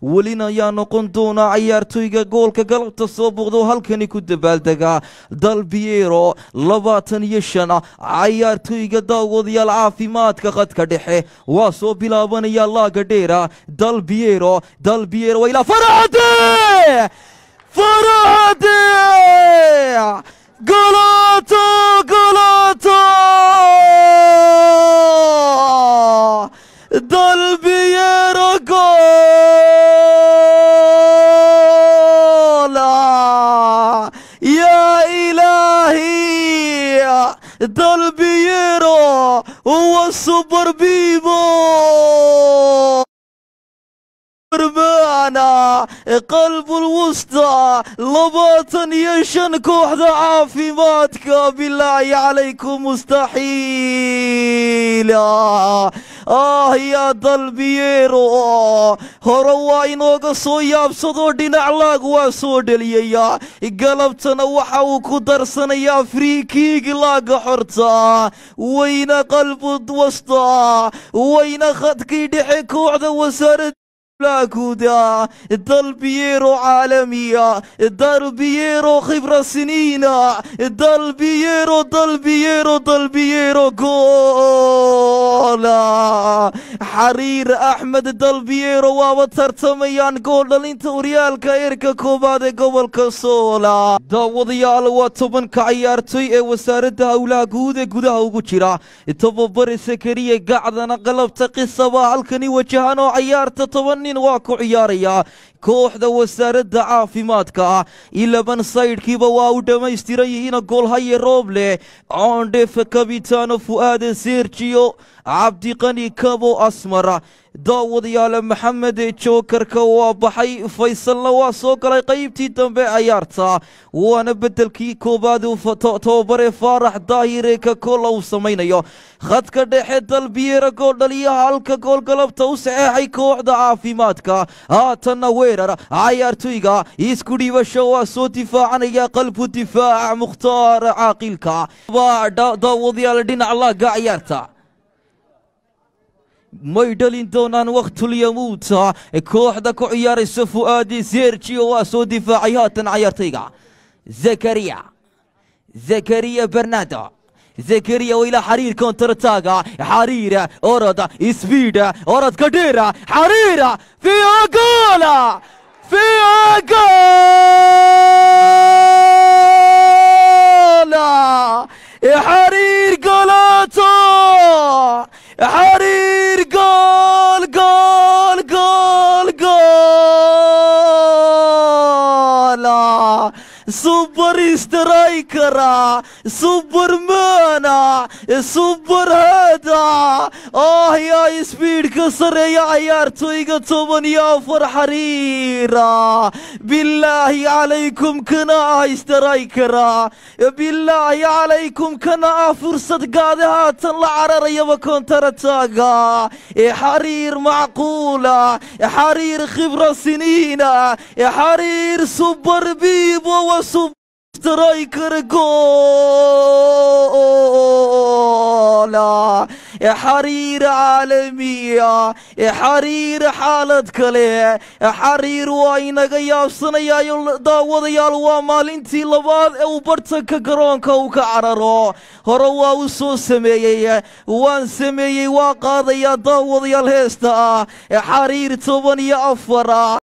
welina ayaa noqon doonaa cayaartooyga goolka galabta soo booqdo halkani ku dabaaldega dalbiero labaatan iyo shan cayaartooyga daawadayaal caafimaadka qadka dhexe waa soo bilaabanaya laaga dheera dalbiero dalbiero waa ilaa farade farade golato golato dalbiero gola يا إلهي دالبييرو هو السوبر بيبو معنا قلب الوسطى لباطن يشن كوحدة عافيماتك بالله عليكم مستحيل آه يا dalbiyeero hore waa inooga soo yaabsadoo dhinac laag waa soo dheliyayaa galabtana waxa uu ku darsanayaa friikiigi laaga xorta wayna qalbud wasta wayna khadkii dhexe kooxda wasaarada لاكودا دالبييرو عالمية دالبييرو خبرة سنين دالبييرو دالبييرو دالبييرو جولا حرير أحمد دالبييرو وابا ترتميان جول دالينتا وريالكا إيركا كوبادي قبل كسولا داوديال وطبن كعيارتوي اي وسارة هولا قودة قودة هوغو جرا تببر سكرية قعدنا قلبت قصة هالكني وجهانو عيارتا طبن nin waa ku ciyaarayaa kooxda wasaaradda caafimaadka ah ilaban saydhkiiba waa u dhammaystiran yihiina goolhaye rooble coondhefe kabitaano fu'aade sergiyo cabdiqani kabo asmara daawadayaale maxamed jookarka waa baxay faysalna waa soo galay qaybtii dambe cayaarta waana beddelkii koowaad tobabare faarax daahire ka koola uu samaynayo khadka dhexe dalbiyeera gooldhaliyaha halka goolgalabta u saxeexay kooxda caafimaadka haatanna weerar cayaartoyga isku dhiibasho waa soo difaacanaya qalbu difaac mukhtaar caaqilka daawadayaal dhinac laaga cayaarta may dhalin doonaan wakhtulyamuuta kooxda ku ciyaaraysa fu'aadi sergio waa soo difaacay haatan cayaartayga zakariya zakariya bernado zakariya waa ilaa xariir kontartaaga xariira oroda isbiida orodka dheera xariira fiiha goola fiiha goola xariir golato حرير جول جول جول جول سوبر سترايكرا سوبر مانا سوبر هذا اه يا سبيد كسر يا عيار تويغا تومن يا فر حريرا بالله عليكم كنا سترايكرا بالله عليكم كنا فرصة قادها تطلع عرر يا بكون ترتاقا حرير معقولة حرير خبرة سنين حرير سوبر بيبو وسوبر سترايكر جولا حرير عالمية حرير حالد كله حرير وaynaga yaabsanayayo daawadayaal waa maalintii labaad ee uu bartanka garoonka uu ka cararo hore waa u soo sameeyey waan sameeyey waa qaadayaa daawadayaal heesta ah xariir toban iyo afara